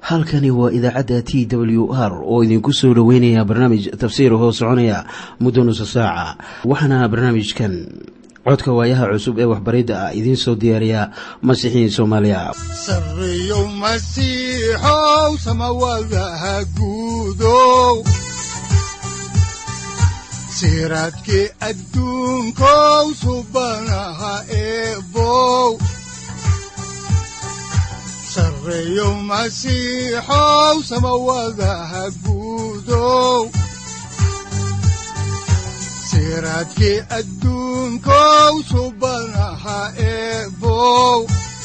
halkani waa idaacadda t w r oo idinku soo dhoweynaya barnaamij tafsiir hoo soconaya muddo nusa saaca waxaana barnaamijkan codka waayaha cusub ee waxbaridda ah idiin soo diyaariya masiixiin soomaaliya sareyow masiixow samawadaha guudow siraadkii adduunkow subanaha eebow sareyow masiixow samawadaha guudow siraadkii adduunkow subanaha eebow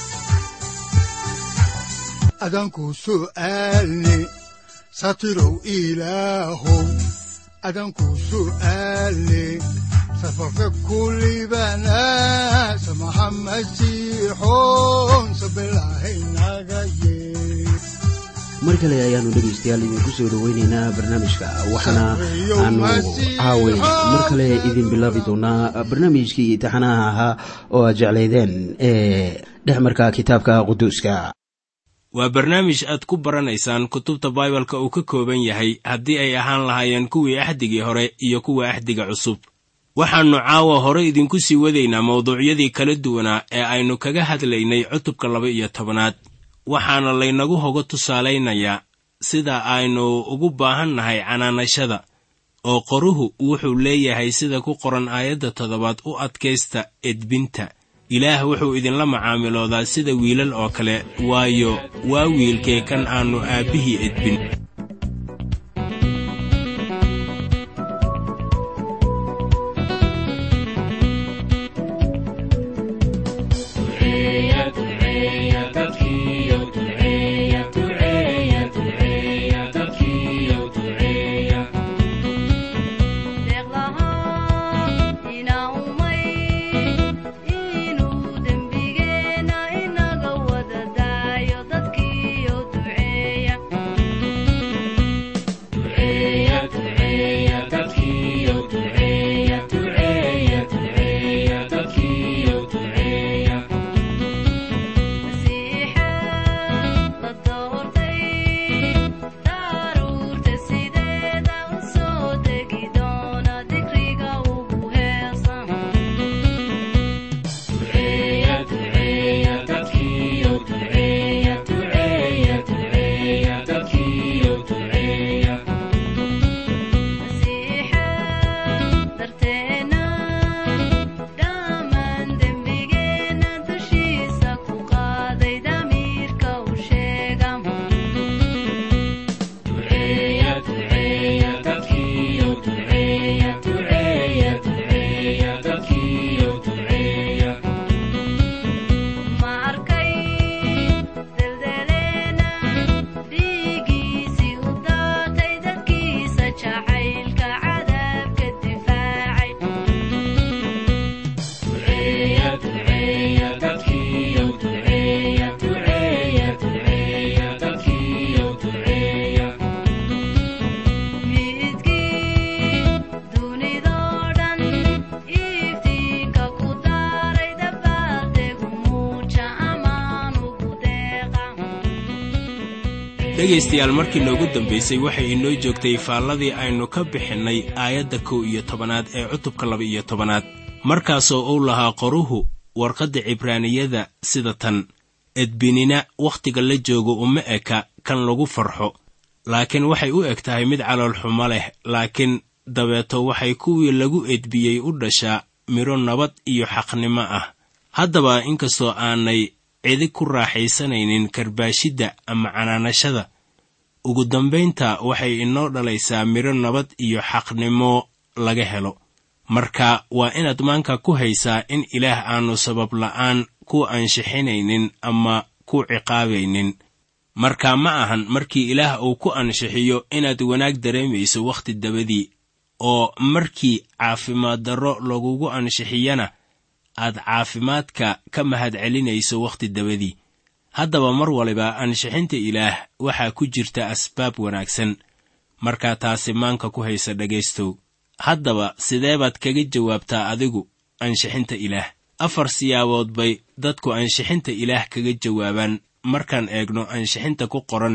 adanku su'aalni satirow ilaahow adanku su'aalni safarka kulibana samaha masiixoon sabilahaynaga yee mar kale ayaanu dhegaystayaal idinku soo dhoweyneynaa barnaamijka waxaana aanu caaway mar kale idin bilaabi doonaa barnaamijkii taxanaha ahaa oo aad jeclaydeen ee dhexmarka kitaabka quduuska waa barnaamij aad ku baranaysaan kutubta baibalka uu ka kooban yahay haddii ay ahaan lahaayeen kuwii axdigii hore iyo kuwa axdiga cusub waxaannu caawa hore idinku sii wadaynaa mawduucyadii kala duwanaa ee aynu kaga hadlaynay cutubka laba iyo tobanaad waxaana laynagu hoga tusaalaynayaa sida aynu ugu baahan nahay canaanashada oo qoruhu wuxuu leeyahay sida ku qoran aayadda toddobaad u adkaysta edbinta ilaah wuxuu idinla macaamiloodaa sida wiilal oo kale waayo waa wiilkee kan aannu aabbihii edbin dhegaystayaal markii noogu dambaysay waxay inoo joogtay faalladii aynu ka bixinnay aayadda kow iyo tobanaad ee cutubka laba iyo tobanaad markaasoo uu lahaa qoruhu warqadda cibraaniyada sida tan edbinina wakhtiga la joogo uma eka kan lagu farxo laakiin waxay u eg tahay mid caloolxumo leh laakiin dabeeto waxay kuwii lagu edbiyey u dhashaa midho nabad iyo xaqnimo ah haddaba inkastoo aanay cidi ku raaxaysanaynin karbaashidda ama canaanashada ugu dambaynta waxay inoo dhalaysaa midho nabad iyo xaqnimo laga helo marka waa inaad maanka ku haysaa in ilaah aannu sabab la'aan ku anshixinaynin ama ku ciqaabaynin marka ma ahan markii ilaah uu ku anshixiyo inaad wanaag dareemayso wakhti dabadii oo markii caafimaad darro lagugu anshixiyana aad caafimaadka ka mahad celinayso wakhti dabadii haddaba mar waliba ansixinta ilaah waxaa ku jirta asbaab wanaagsan markaa taasi maanka ku haysa dhegaystow haddaba sidee baad kaga jawaabtaa adigu ansixinta ilaah afar siyaabood bay dadku ansixinta ilaah kaga jawaabaan markaan eegno ansixinta ku qoran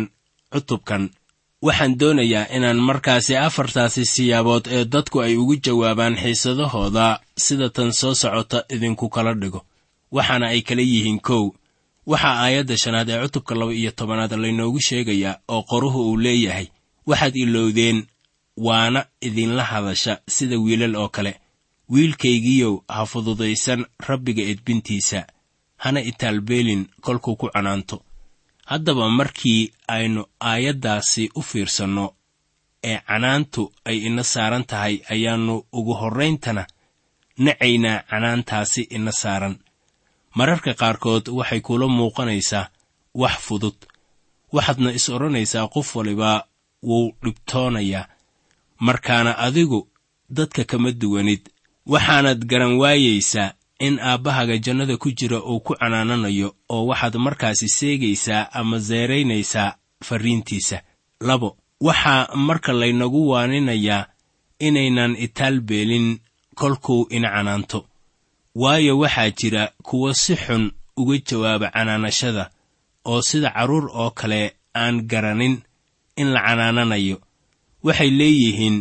cutubkan waxaan doonayaa inaan markaasi afartaasi siyaabood ee dadku ay ugu jawaabaan xiisadahooda sida tan soo socota idinku kala dhigo waxaana ay kala yihiin kow waxaa aayadda shanaad ee cutubka laba iyo tobanaad laynoogu sheegayaa oo qoruhu uu leeyahay waxaad ilowdeen waana idinla hadasha sida wiilal oo kale wiilkaygiiyow ha fududaysan rabbiga edbintiisa hana itaalbeelin kolkuu ku canaanto haddaba markii aynu aayaddaasi u fiirsanno ee canaantu ay ina saaran tahay ayaannu ugu horrayntana nacaynaa canaantaasi ina saaran mararka qaarkood waxay kula muuqanaysaa wax fudud waxaadna is odhanaysaa qof waliba wuu dhibtoonayaa markaana adigu dadka kama duwanid waxaanad garan waayaysaa in aabbahaga jannada ku jira uu ku canaananayo oo waxaad markaasi seegaysaa ama seeraynaysaa farriintiisa labo waxaa marka laynagu waaninayaa inaynan itaalbeelin kolkuu ina canaanto waayo waxaa jira kuwa si xun uga jawaaba canaanashada oo sida carruur oo kale aan garanin in la canaananayo waxay leeyihiin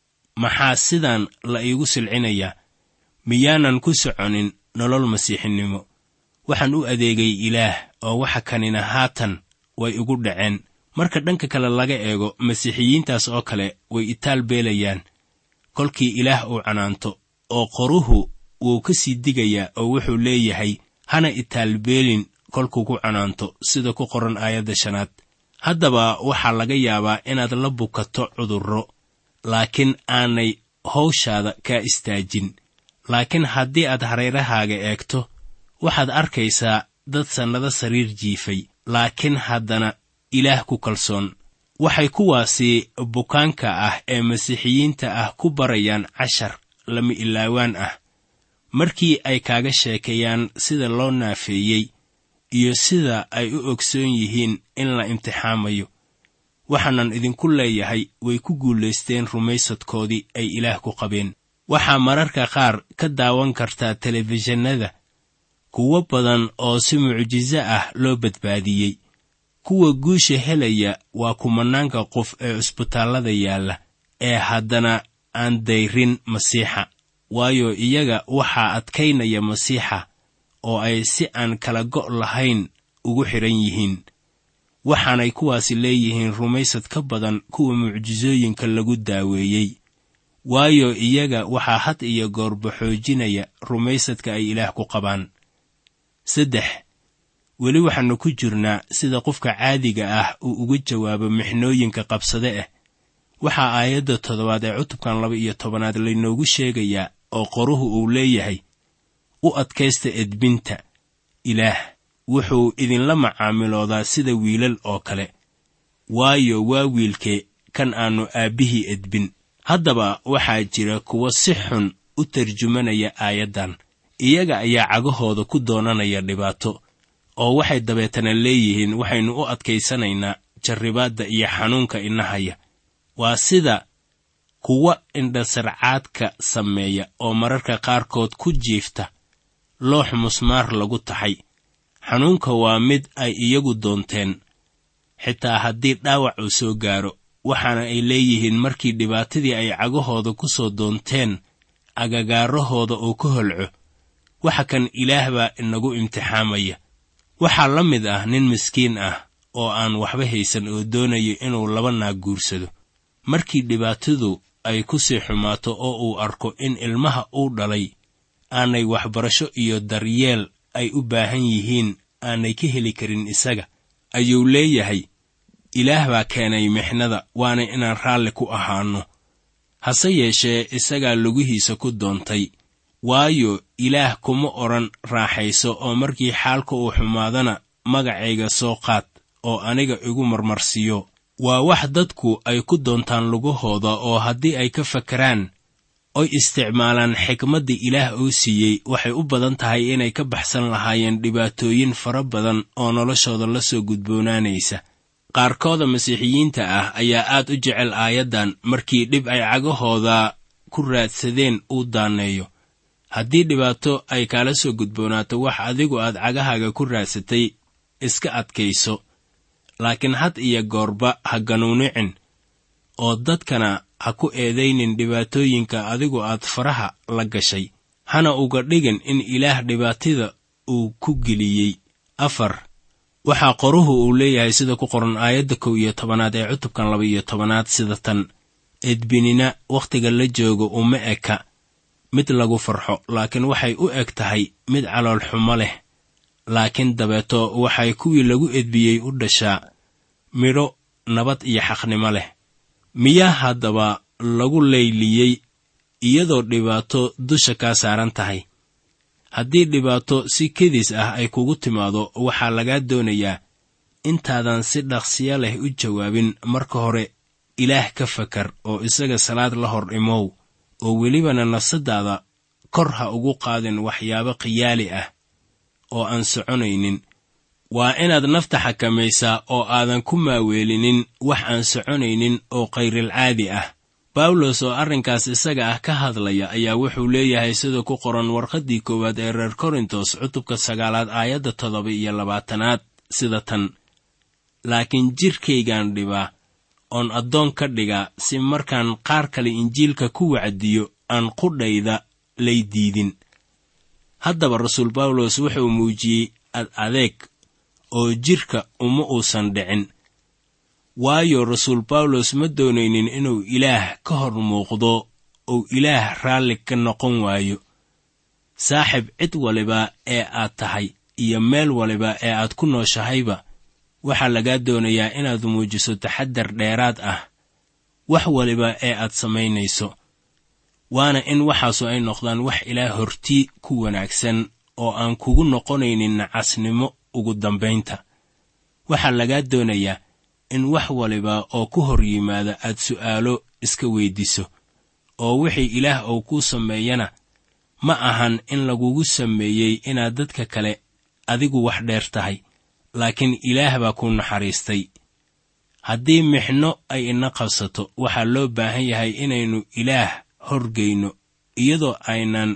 maxaa sidan la iigu silcinayaa miyaanan ku soconin nolol masiixinimo waxaan u adeegay ilaah oo waxa kanina haatan way igu dhaceen marka dhanka kale laga eego masiixiyiintaas oo kale way itaal beelayaan kolkii ilaah uu canaanto oo qoruhu wuu ka sii digayaa oo wuxuu leeyahay hana itaalbeelin kolkuu ku canaanto sida ku qoran aayadda shanaad haddaba waxaa laga yaabaa inaad la bukato cudurro laakiin aanay hawshaada kaa istaajin laakiin haddii aad hareerahaaga eegto waxaad arkaysaa dad sannado sariir jiifay laakiin haddana ilaah ku kalsoon waxay kuwaasi bukaanka ah ee masiixiyiinta ah ku barayaan cashar lama ilaawaan ah markii ay kaaga sheekeeyaan sida loo naafeeyey iyo sida ay u ogsoon yihiin in la imtixaamayo waxaanan idinku leeyahay way ku guulaysteen rumaysadkoodii ay ilaah ku qabeen waxaa mararka qaar ka daawan kartaa telefishinada kuwo badan oo si mucjiso ah loo badbaadiyey kuwa guusha helaya waa kumanaanka qof ee cusbitaallada yaalla ee haddana aan dayrin masiixa waayo iyaga waxaa adkaynaya masiixa oo ay si aan kala go' lahayn ugu xidhan yihiin waxaanay kuwaasi leeyihiin rumaysad ka badan kuwa mucjisooyinka lagu daaweeyey waayo iyaga waxaa had iyo goorba xoojinaya rumaysadka ay ilaah ku qabaan saddex weli waxaannu ku jirnaa sida qofka caadiga ah uu uga jawaabo mixnooyinka qabsade ah waxaa aayadda toddobaad ee cutubkan laba iyo tobanaad laynoogu sheegayaa oo qoruhu uu leeyahay u adkaysta edbinta ilaah wuxuu idinla macaamiloodaa sida wiilal oo kale waayo waa wiilke kan aannu aabbihii edbin haddaba waxaa jira kuwa si xun u tarjumanaya aayaddan iyaga ayaa cagahooda ku doonanaya dhibaato oo waxay dabeetana leeyihiin waxaynu u adkaysanaynaa jarribaadda iyo xanuunka inahaya waa sida kuwa indhasarcaadka sameeya oo mararka qaarkood ku jiifta loox musmaar lagu taxay xanuunka waa mid ay iyagu doonteen xitaa haddii dhaawac uu soo gaaro waxaana ay leeyihiin markii dhibaatadii ay cagahooda ku soo doonteen agagaarahooda uu ka holco waxa kan ilaah baa inagu imtixaamaya waxaa la mid ah nin miskiin ah oo aan waxba haysan oo doonayo inuu laba naag guursado markii dhibaatadu ay ku sii xumaato oo uu arko in ilmaha uu dhalay aanay waxbarasho iyo daryeel ay u baahan yihiin aanay ka heli karin isaga ayuu leeyahay ilaah baa keenay mixnada waana inaan raalli ku ahaanno hase yeeshee isagaa lugihiisa ku doontay waayo ilaah kuma odhan raaxayso oo markii xaalka uu xumaadana magacayga soo qaad oo aniga igu marmarsiiyo waa wax dadku ay ku doontaan lugahooda oo haddii ay ka fakaraan oy isticmaalaan xikmadda ilaah uu siiyey waxay u badan tahay inay ka baxsan lahaayeen dhibaatooyin fara badan oo noloshooda la soo gudboonaanaysa qaarkooda masiixiyiinta ah ayaa aad u jecel aayaddan markii dhib ay cagahooda ku raadsadeen uu daaneeyo haddii dhibaato ay kaala soo gudboonaato wax adigu aad cagahaaga ku raadsatay iska adkayso laakiin had iyo goorba ha ganuunicin oo dadkana ha ku eedaynin dhibaatooyinka adigu aad faraha la gashay hana uga dhigin in ilaah dhibaatada uu ku geliyey afar waxaa qoruhu uu leeyahay sida ku qoran aayadda kow iyo tobanaad ee cutubkan laba iyo tobanaad sida tan edbinina wakhtiga la joogo uma eka mid lagu farxo laakiin waxay u eg tahay mid calool xumo leh laakiin dabeeto waxay kuwii lagu edbiyey u dhashaa midho nabad iyo xaqnimo leh miyaa haddaba lagu layliyey iyadoo dhibaato dusha kaa saaran tahay haddii dhibaato si kedis ah ay kugu timaado waxaa lagaa doonayaa intaadan si dhaqsiya leh u jawaabin marka hore ilaah ka fakar oo isaga salaad la hor imow oo welibana nafsadaada kor ha ugu qaadin waxyaabo khiyaali ah oo aan soconaynin waa inaad nafta xakamaysaa oo aadan ku maaweelinin wax aan soconaynin oo khayrilcaadi ah bawlos oo arrinkaas isaga ah ka hadlaya ayaa wuxuu leeyahay sida ku qoran warqaddii koowaad ee reer korintos cutubka sagaalaad aayadda toddoba iyo labaatanaad sida tan laakiin jidhkaygaan dhibaa oon addoon ka dhigaa si markaan qaar kale injiilka ku wacdiyo aan qudhayda lay diidin haddaba rasuul bawlos wuxuu muujiyey ad adeeg oo jidhka uma uusan dhicin waayo rasuul bawlos ma doonaynin inuu ilaah ka hor muuqdo uu ilaah raalli ka noqon waayo saaxib cid waliba ee aad tahay iyo meel waliba ee aad ku nooshahayba waxaa lagaa doonayaa inaad muujiso taxaddar dheeraad ah wax waliba ee aad samaynayso waana in waxaasu ay noqdaan wax ilaah hortii ku wanaagsan oo aan kugu noqonaynin nacasnimo ugu dambaynta waxaa lagaa doonayaa in wax waliba oo ku hor yimaada aad su'aalo iska weyddiiso oo wixii ilaah uu kuu sameeyana ma ahan in lagugu sameeyey inaad dadka kale adigu wax dheer tahay laakiin ilaah baa kuu naxariistay haddii mixno ay ina qabsato waxaa loo baahan yahay inaynu ilaah horgayno iyadoo aynan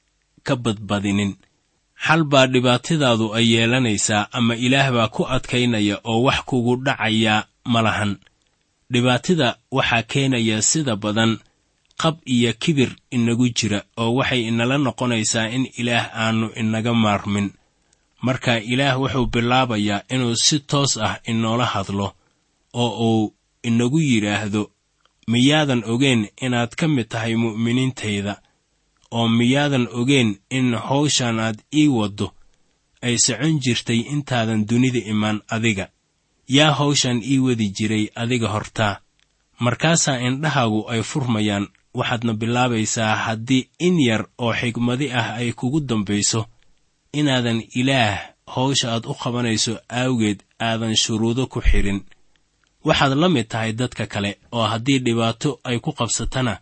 ka badbadinin xal baa dhibaatadaadu ay yeelanaysaa ama ilaah baa ku adkaynaya oo wax kugu dhacayaa ma lahan dhibaatada waxaa keenaya sida badan qab iyo kibir inagu jira oo waxay inala noqonaysaa in ilaah aannu inaga maarmin marka ilaah wuxuu bilaabayaa inuu si toos ah inoola hadlo oo uu inagu yidhaahdo miyaadan ogeen inaad ka mid tahay mu'miniintayda oo miyaadan ogeen in hawshan aad ii waddo ay socon jirtay intaadan dunida imaan adiga yaa hawshan ii wadi jiray adiga hortaa markaasaa indhahaagu ay furmayaan waxaadna bilaabaysaa haddii in yar oo xigmadi ah ay kugu dambayso inaadan ilaah hawsha aad u qabanayso aawgeed aadan shuruudo ku xidhin waxaad la mid tahay dadka kale oo haddii dhibaato ay ku qabsatana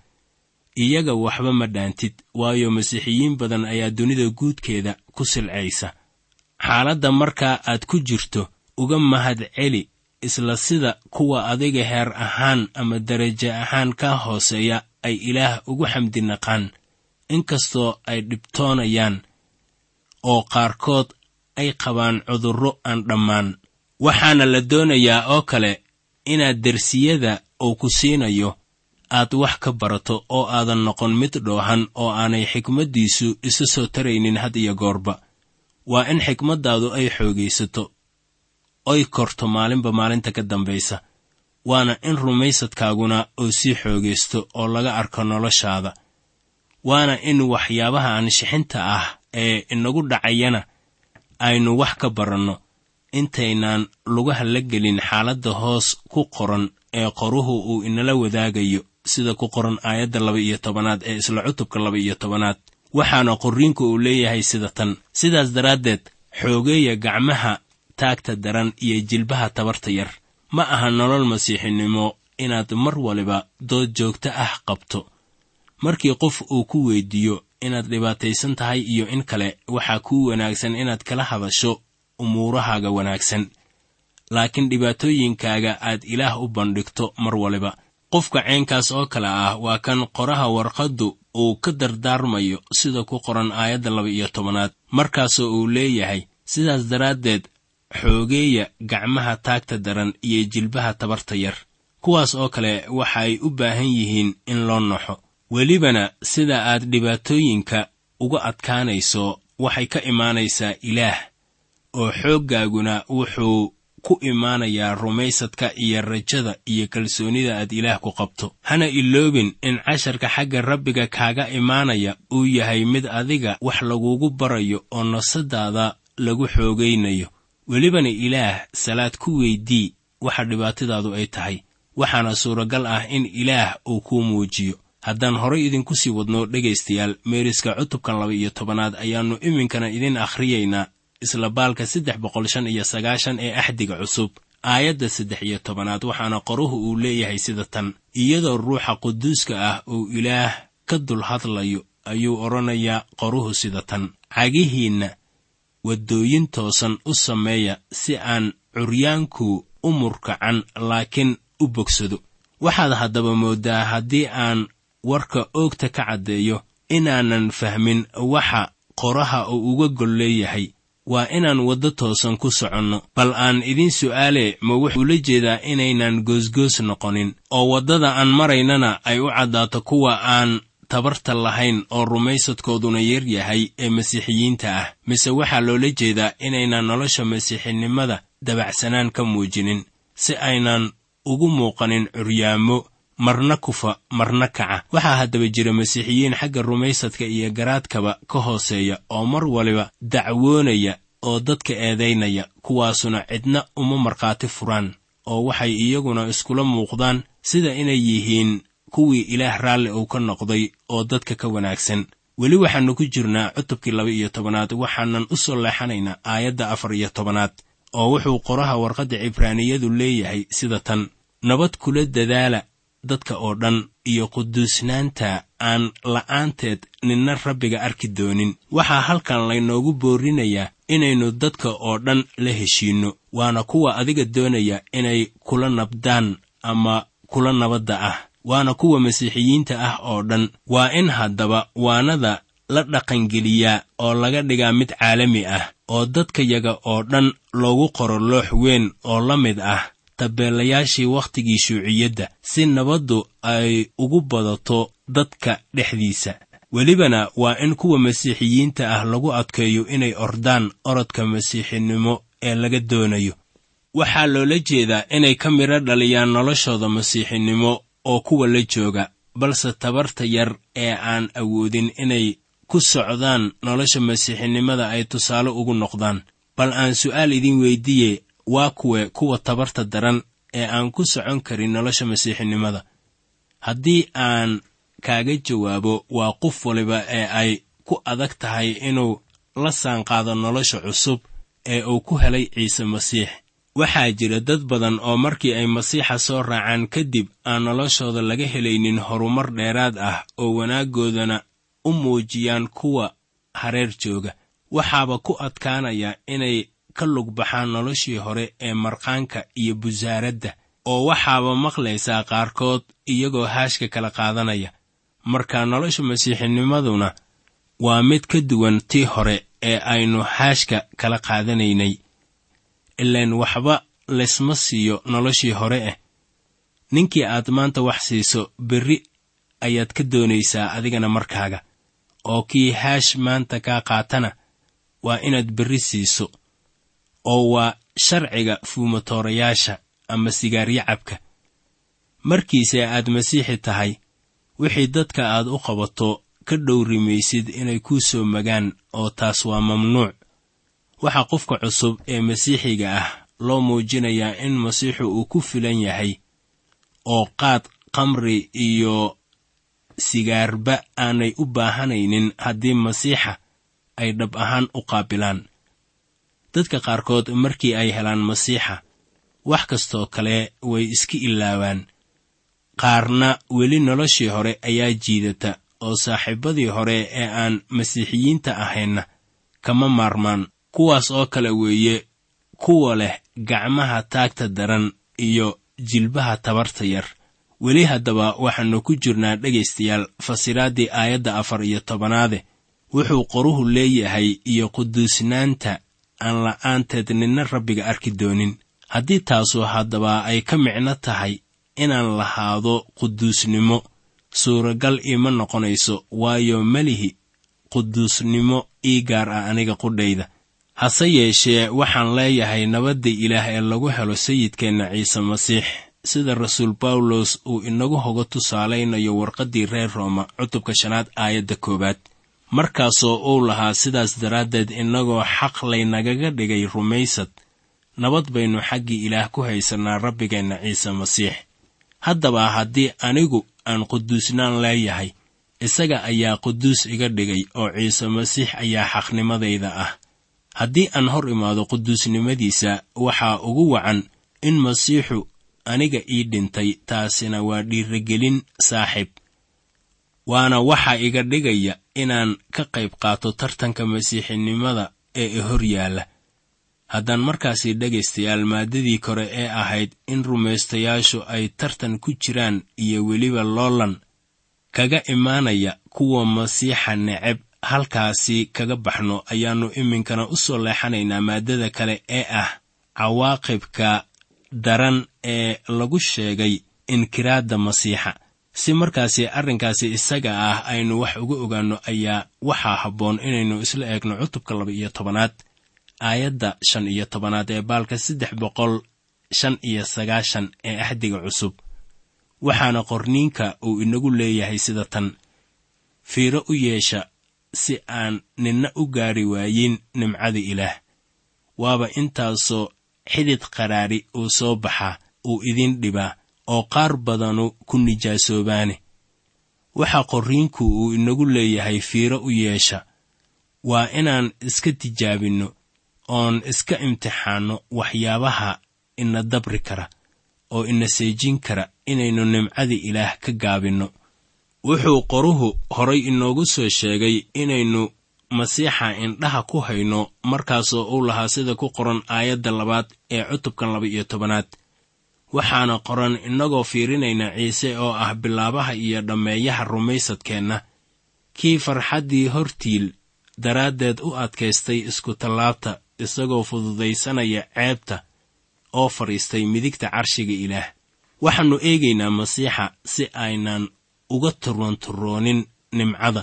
iyaga waxba ma dhaantid waayo masiixiyiin badan ayaa dunida guudkeeda ku silcaysa xaaladda markaa aad ku jirto uga mahad celi isla sida kuwa adiga heer ahaan ama darajo ahaan kaa hooseeya ay ilaah ugu xamdi naqaan inkastoo ay dhibtoonayaan oo qaarkood ay qabaan cudurro aan dhammaan waxaana la doonayaa oo kale inaad dersiyada uu ku siinayo aad wax ka barato oo aadan noqon mid dhoohan oo aanay xikmaddiisu isa soo taraynin had iyo goorba waa in xikmaddaadu ay xoogaysato oy korto maalinba maalinta ka dambaysa waana in rumaysadkaaguna uu sii xoogaysto oo laga arko noloshaada waana in waxyaabaha aanshixinta ah ee inagu dhacayana aynu wax ka baranno intaynaan lugaha la gelin xaaladda hoos ku qoran ee qoruhu uu inala wadaagayo sida ku qoran aayadda laba iyo tobanaad ee isla cutubka laba iyo tobanaad waxaana qorriinku uu leeyahay sida tan sidaas daraaddeed xoogeeya gacmaha taagta daran iyo jilbaha tabarta yar ma aha nolol masiixinimo inaad mar waliba dood joogto ah qabto markii qof uu ku weyddiiyo inaad dhibaataysan tahay iyo in kale waxaa kuu wanaagsan inaad kala hadasho umuurahaaga wanaagsan laakiin dhibaatooyinkaaga aad ilaah u bandhigto mar waliba qofka ceenkaas oo kale ah waa kan qoraha warqaddu uu ka dardaarmayo sida ku qoran aayadda laba iyo tobanaad markaasoo uu leeyahay sidaas daraaddeed xoogeeya gacmaha taagta daran iyo jilbaha tabarta yar kuwaas oo kale waxay u baahan yihiin in loo naxo welibana sida aad dhibaatooyinka uga adkaanayso waxay ka imaanaysaa ilaah oo xooggaaguna wuxuu ku imaanayaa rumaysadka iyo rajada iyo kalsoonida aad ilaah ku qabto hana iloobin in casharka xagga rabbiga kaaga imaanaya uu yahay mid adiga wax lagugu barayo oo nafsadaada lagu xoogaynayo welibana ilaah salaad ku weydii waxa dhibaatadaadu ay tahay waxaana suuragal ah in ilaah uu kuu muujiyo haddaan horay idinku sii wadno dhegaystayaal meeriska cutubkan laba iyo tobanaad ayaannu iminkana idin akhriyaynaa isla baalka saddex boqol shan iyo sagaashan ee axdiga cusub aayadda saddex iyo tobanaad waxaana qoruhu uu leeyahay sida tan iyadoo ruuxa quduuska ah uu ilaah ka dul hadlayo ayuu odhanayaa qoruhu sida tan cagihiinna waddooyin toosan u sameeya si aan curyaanku u murkacan laakiin u bogsado waxaad haddaba mooddaa haddii aan warka oogta ka caddeeyo inaanan fahmin waxa qoraha uu uga gol leeyahay waa inaan waddo toosan ku soconno bal aan idiin su'aale ma wuxuu la jeedaa inaynan goosgoos noqonin oo waddada aan maraynana ay u caddaato kuwa aan tabarta lahayn oo rumaysadkooduna yar yahay ee masiixiyiinta ah mise waxaa loola jeedaa inaynan nolosha masiixinimada dabacsanaan ka muujinin si aynan ugu muuqanin curyaamo marna kufa marna kaca waxaa haddaba jira masiixiyiin xagga rumaysadka iyo garaadkaba ka hooseeya oo mar waliba dacwoonaya oo dadka eedaynaya kuwaasuna cidna uma markhaati furaan oo waxay iyaguna iskula muuqdaan sida inay yihiin kuwii ilaah raalli uu ka noqday oo dadka ka wanaagsan weli waxaannu ku jirnaa cutubkii laba iyo tobanaad waxaanan u soo leexanaynaa aayadda afar iyo tobanaad oo wuxuu qoraha warqadda cibraaniyadu leeyahay sida tan nabad kula dadaala dadka oo dhan iyo quduusnaanta aan la'aanteed ninna rabbiga arki doonin waxaa halkan laynoogu boorinayaa inaynu dadka oo dhan la heshiinno waana kuwa adiga doonaya inay kula nabdaan ama kula nabadda ah waana kuwa masiixiyiinta ah oo dhan waa in haddaba waanada la dhaqangeliyaa oo laga dhigaa mid caalami ah oo dadkayaga oo dhan loogu qoro loox weyn oo la mid ah tabeelayaashii wakhtigii shuuciyadda si nabaddu ay ugu badato dadka dhexdiisa welibana waa in kuwa masiixiyiinta ah lagu adkeeyo inay ordaan orodka masiixinimo ee laga doonayo waxaa loola jeedaa inay ka midho dhaliyaan noloshooda masiixinimo oo kuwa la jooga balse tabarta yar ee aan awoodin inay ku socdaan nolosha masiixinimada ay tusaale ugu noqdaan bal aan su'aal idin weyddiiye waa kuwe kuwa tabarta daran ee aan ku socon karin nolosha masiixinimada haddii aan kaaga jawaabo waa qof waliba ee ay ku adag tahay inuu la saanqaado nolosha cusub ee uu ku helay ciise masiix waxaa jira dad badan oo markii ay masiixa soo raacaan kadib aan noloshooda laga helaynin horumar dheeraad ah oo wanaaggoodana u muujiyaan kuwa hareer jooga waxaaba ku adkaanaya inay ka lug baxaan noloshii hore ee marqaanka iyo busaaradda oo waxaaba maqlaysaa qaarkood iyagoo haashka kala qaadanaya marka nolosha masiixinimaduna waa mid ka duwan tii hore ee aynu haashka kala qaadanaynay ilaan waxba laysma siiyo noloshii hore ah ninkii aad maanta wax siiso berri ayaad ka doonaysaa adigana markaaga oo kii haash maanta kaa qaatana waa inaad berri siiso oo waa sharciga fuumatoorayaasha ama sigaaryacabka markiise aad masiixi tahay wixii dadka aad u qabato ka dhowrimaysid inay kuu soo magaan oo taas waa mamnuuc waxaa qofka cusub ee masiixiga ah loo muujinayaa in masiixu uu ku filan yahay oo qaad kamri iyo sigaarba aanay u baahanaynin haddii masiixa ay dhab ahaan u qaabilaan dadka qaarkood markii ay helaan masiixa wax kastoo kale way iska ilaawaan qaarna weli noloshii hore ayaa jiidata oo saaxiibadii hore ee aan masiixiyiinta ahaynna kama maarmaan kuwaas oo kale weeye kuwa leh gacmaha taagta daran iyo jilbaha tabarta yar weli haddaba waxaannu ku jirnaa dhegaystayaal fasiraaddii aayadda afar iyo tobanaade wuxuu qoruhu leeyahay iyo quduusnaanta aan la'aanteed ninna rabbiga arki doonin haddii taasu haddaba ay ka micno tahay inaan lahaado quduusnimo suuragal iima noqonayso waayo melihi quduusnimo ii gaar ah aniga qudhayda hase yeeshee waxaan leeyahay nabadda ilaah ee lagu helo sayidkeenna ciise masiix sida rasuul bawlos uu inagu hoga tusaalaynayo warqaddii reer rooma cutubka shanaad aayadda koowaad markaasoo uu lahaa sidaas daraaddeed innagoo xaq laynagaga dhigay rumaysad nabad baynu xaggii ilaah ku haysannaa rabbigeenna ciise masiix haddaba haddii anigu aan quduusnaan leeyahay isaga ayaa quduus iga dhigay oo ciise masiix ayaa xaqnimadayda ah haddii aan hor imaado quduusnimadiisa waxaa ugu wacan in masiixu aniga ii dhintay taasina waa dhiirigelin saaxiib waana waxa iga dhigaya inaan ka qayb qaato tartanka masiixinimada ee i hor yaalla haddaan markaasi dhegaystayaal maaddadii kore ee ahayd in rumaystayaashu ay tartan ku jiraan iyo weliba loolan kaga imaanaya kuwa masiixa neceb halkaasi kaga baxno ayaannu iminkana u soo leexanaynaa maaddada kale ee ah cawaaqibka daran ee lagu sheegay inkiraadda masiixa si markaasi arrinkaasi isaga ah aynu wax uga ogaanno ayaa waxaa habboon inaynu isla eegno cutubka laba iyo tobanaad aayadda shan iyo tobanaad ee baalka saddex boqol shan iyo sagaashan ee axdiga cusub waxaana qorniinka uu inagu leeyahay sida tan fiiro u yeesha si aan ninna u gaari waayin nimcada ilaah waaba intaasoo xidid qaraari uu soo baxaa uu idin dhibaa oo qaar badanu ku nijaasoobaane waxa qorriinku uu inagu leeyahay fiiro u yeesha waa inaan iska tijaabinno oon iska imtixaanno waxyaabaha ina dabri kara oo ina seejin kara inaynu nimcada ilaah ka gaabinno wuxuu qoruhu horay inoogu soo sheegay inaynu masiixa indhaha ku hayno markaasoo uu lahaa sida ku qoran aayadda labaad ee cutubkan laba iyo tobanaad waxaana qoran innagoo fiirinayna ciise oo ah bilaabaha iyo dhammeeyaha rumaysadkeenna kii farxaddii hortiil daraaddeed u adkaystay isku-tallaabta isagoo fududaysanaya ceebta oo fadhiistay midigta carshiga ilaah waxaannu eegaynaa masiixa si aynan uga turwanturoonin nimcada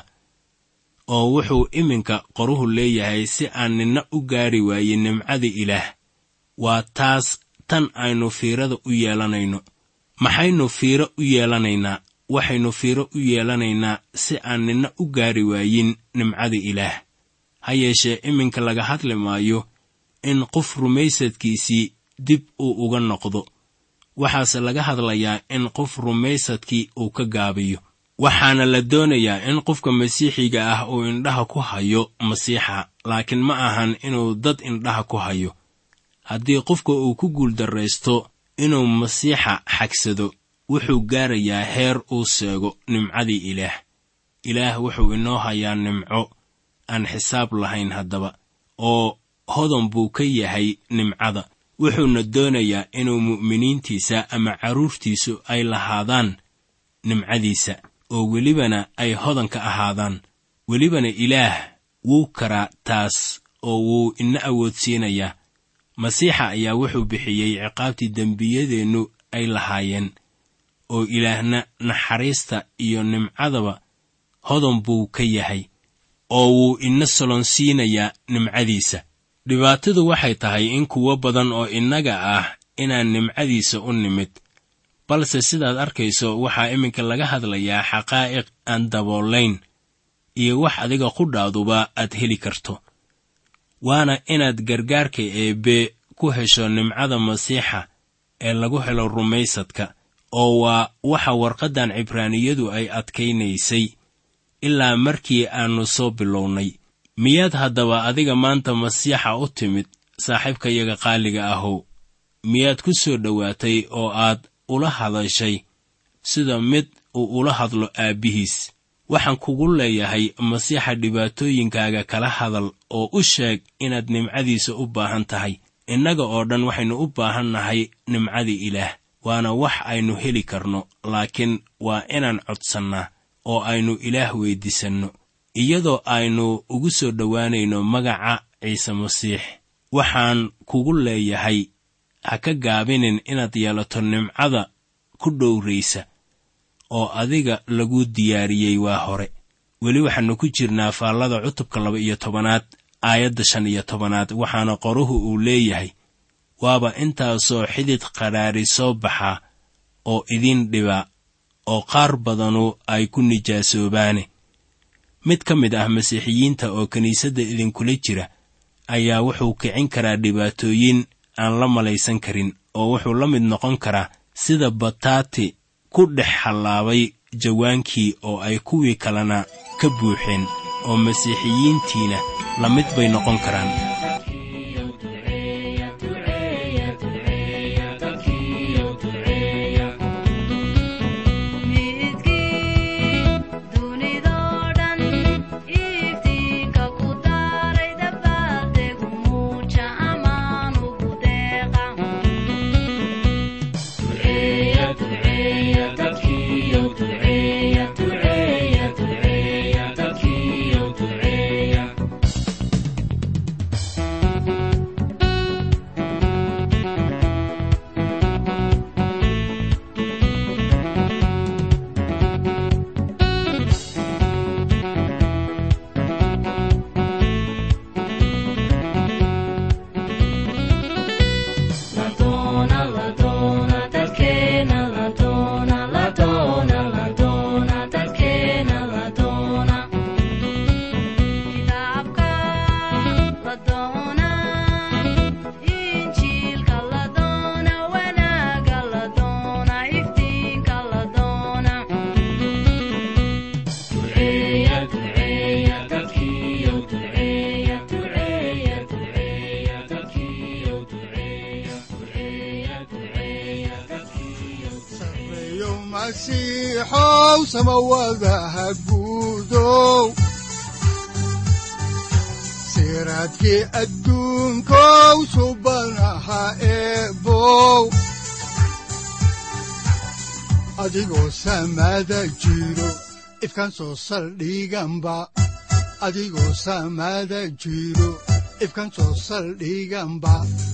oo wuxuu iminka qoruhu leeyahay si aan ninna u gaari waayin nimcada ilaah waa taas tan aynu fiirada u yeelanayno maxaynu fiiro u yeelanaynaa waxaynu fiiro u yeelanaynaa si aan ninna u gaari waayin nimcada ilaah ha yeeshee iminka laga hadli maayo in qof rumaysadkiisii dib uu uga noqdo waxaase laga hadlayaa in qof rumaysadkii uu ka gaabiyo waxaana la doonayaa in qofka masiixiga ah uu indhaha ku hayo masiixa laakiin ma ahan inuu dad indhaha ku hayo haddii qofka uu ku guuldarraysto inuu masiixa xagsado wuxuu gaarayaa heer uu seego nimcadii ilaah ilaah wuxuu inoo hayaa nimco aan xisaab lahayn haddaba oo hodan buu ka yahay nimcada wuxuuna doonayaa inuu mu'miniintiisa ama carruurtiisu ay lahaadaan nimcadiisa oo welibana ay hodan ka ahaadaan welibana ilaah wuu karaa taas oo wuu ina awoodsiinayaa masiixa ayaa wuxuu bixiyey ciqaabtii dembiyadeennu ay lahaayeen oo ilaahna naxariista iyo nimcadaba hodan buu ka yahay oo wuu ina solonsiinayaa nimcadiisa dhibaatadu waxay tahay in kuwo badan oo innaga ah inaan nimcadiisa u nimid balse sidaad arkayso waxaa iminka laga hadlayaa xaqaa'iq aan daboolayn iyo wax adiga qudhaaduba aad heli karto waana inaad gargaarka eebbe ku hesho nimcada masiixa ee lagu helo rumaysadka oo waa waxa warqaddan cibraaniyadu ay adkaynaysay ilaa markii aannu soo bilownay miyaad haddaba adiga maanta masiixa u timid saaxiibkayaga qaaliga ahow miyaad ku soo dhowaatay oo aad ula hadashay sida mid uu ula hadlo aabbihiis waxaan kugu leeyahay masiixa dhibaatooyinkaaga kala hadal oo u sheeg inaad nimcadiisa u baahan tahay innaga oo dhan waxaynu u baahan nahay nimcada ilaah waana wax aynu heli karno laakiin waa inaan codsannaa oo aynu ilaah weyddiisanno iyadoo aynu ugu soo dhowaanayno magaca ciise masiix waxaan kugu leeyahay ha ka gaabinin inaad yeelato nimcada ku dhowraysa oo adiga lagu diyaariyey waa hore weli waxaannu ku jirnaa faallada cutubka laba iyo tobanaad aayadda shan iyo tobanaad waxaana qoruhu uu leeyahay waaba intaasoo xidid qadhaari soo baxa oo idin dhiba oo qaar badanu ay ku nijaasoobaane mid ka mid ah masiixiyiinta oo kiniisadda idinkula jira ayaa wuxuu kicin karaa dhibaatooyin aan la malaysan karin oo wuxuu la mid noqon karaa sida bataati ku dhex hallaabay jawaankii oo ay kuwii kalena ka buuxeen oo masiixiyiintiina la mid bay noqon karaan masiixow samawadaha guudow siraadkii adduunkow subanaha eebow adigoo samada jiro ifkaan soo saldhiganba adigoo samada jiro ifkaan soo saldhiganba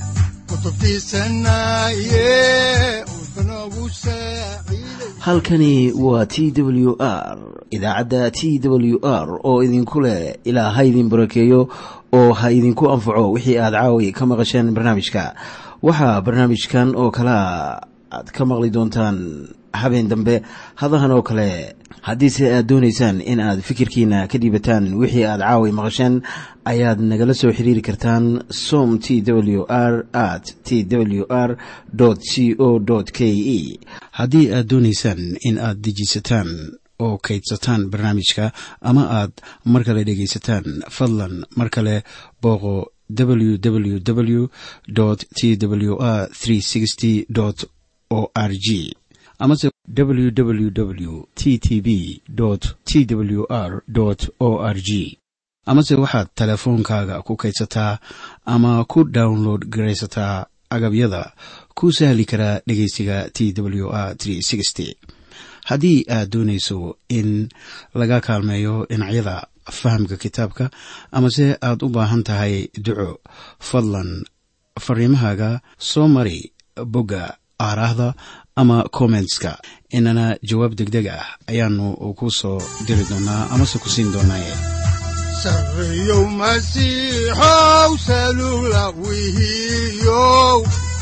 halkani waa t w r idaacadda t w r oo idinku leh ilaa ha idin barakeeyo oo ha idinku anfaco wixii aad caawi ka maqasheen barnaamijka waxaa barnaamijkan oo kalaa aad ka maqli doontaan habeen dambe hadahan oo kale haddiise aad doonaysaan in aad fikirkiina ka dhiibataan wixii aad caawi maqasheen ayaad nagala soo xiriiri kartaan som t w r at t w r c o k e haddii aad doonaysaan in aad dejiisataan oo kaydsataan barnaamijka ama aad mar kale dhegaysataan fadlan mar kale booqo www t w r o r g amase www t t b t w r o r g amase waxaad teleefoonkaaga ku kaydsataa ama ku download garaysataa agabyada ku sahli karaa dhegeysiga t w r haddii aad doonayso in laga kaalmeeyo dhinacyada fahamka kitaabka amase aad u baahan tahay duco fadlan fariimahaaga soo mari bogga aaraahda ama kommentska inana jawaab degdeg ah ayaanu ku soo diri doonaa amase ku siin doonaaye sareyow masiixow salula wihiyow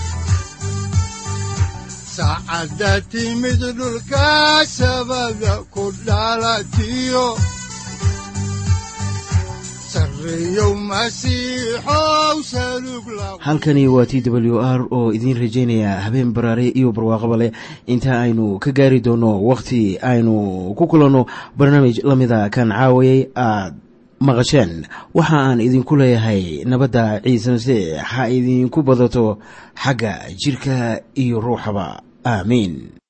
saacadda timid dhulka sabada ku dhalatiyo halkani waa t w r oo idiin rajaynaya habeen baraare iyo barwaaqaba leh inta aynu ka gaari doono wakhti aynu ku kulanno barnaamij la mida kan caawayay aad maqasheen waxa aan idinku leeyahay nabadda ciise masiix ha idinku badato xagga jidhka iyo ruuxaba aamiin